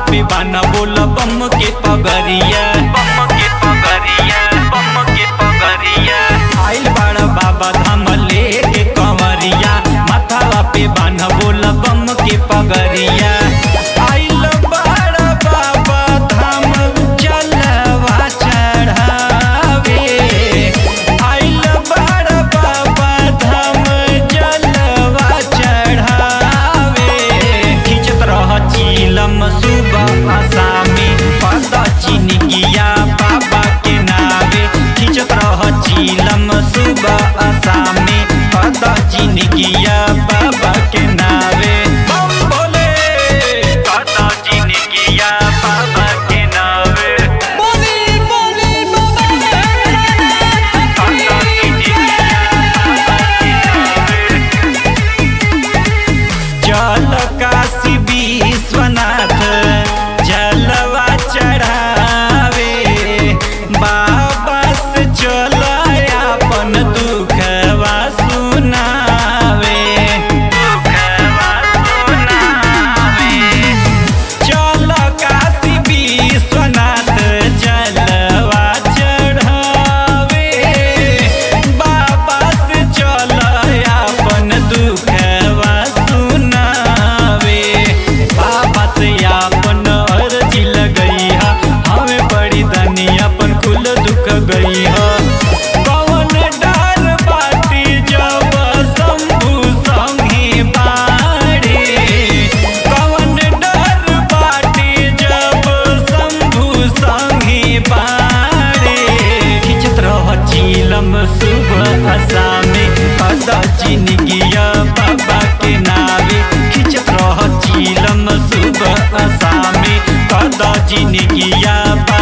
पे बाना बोल बम के पगरिया बम के पगरिया बम के पगरिया आइल बड़ा बाबा धाम लेके कंवरिया माथावा पे बाना बोल बम के पगरिया आइल बड़ा बाबा धाम जलवा चढ़ावे आइल बड़ा बाबा धाम जलवा चढ़ावे खिंचत रह चीलम सुबह आसामी पद चिनिकिया बाबा के नावे खिंचत रह चीलम सुबह आसामी पद चिनिकिया बाबा के नावे बम भोले पद चिनिकिया बाबा के नावे बोली बोली बाबा पद चिनिकिया बाबा के नावे जल काशी विश्वनाथ जलवा चढ़ावे बाबा से चल अपन दुखवा सुनावे दुखवा सुनावे चल काशी विश्वनाथ जलवा चढ़ावे बाबा से चल अपन दुखवा सुनावे बाबा से अपन अर्जी लगई हा हमें बड़ी धनी अपन कुल दुख गई हा कौन डर बाटी जब शंभु संगे बाड़े कौन डर बाटी जब शंभु संगे बाड़े खिंचत रह चीलम सुबह असामे पद चिनिकिया बाबा के नावे खिंचत रह चीलम सुबह असामे पद चिनिकिया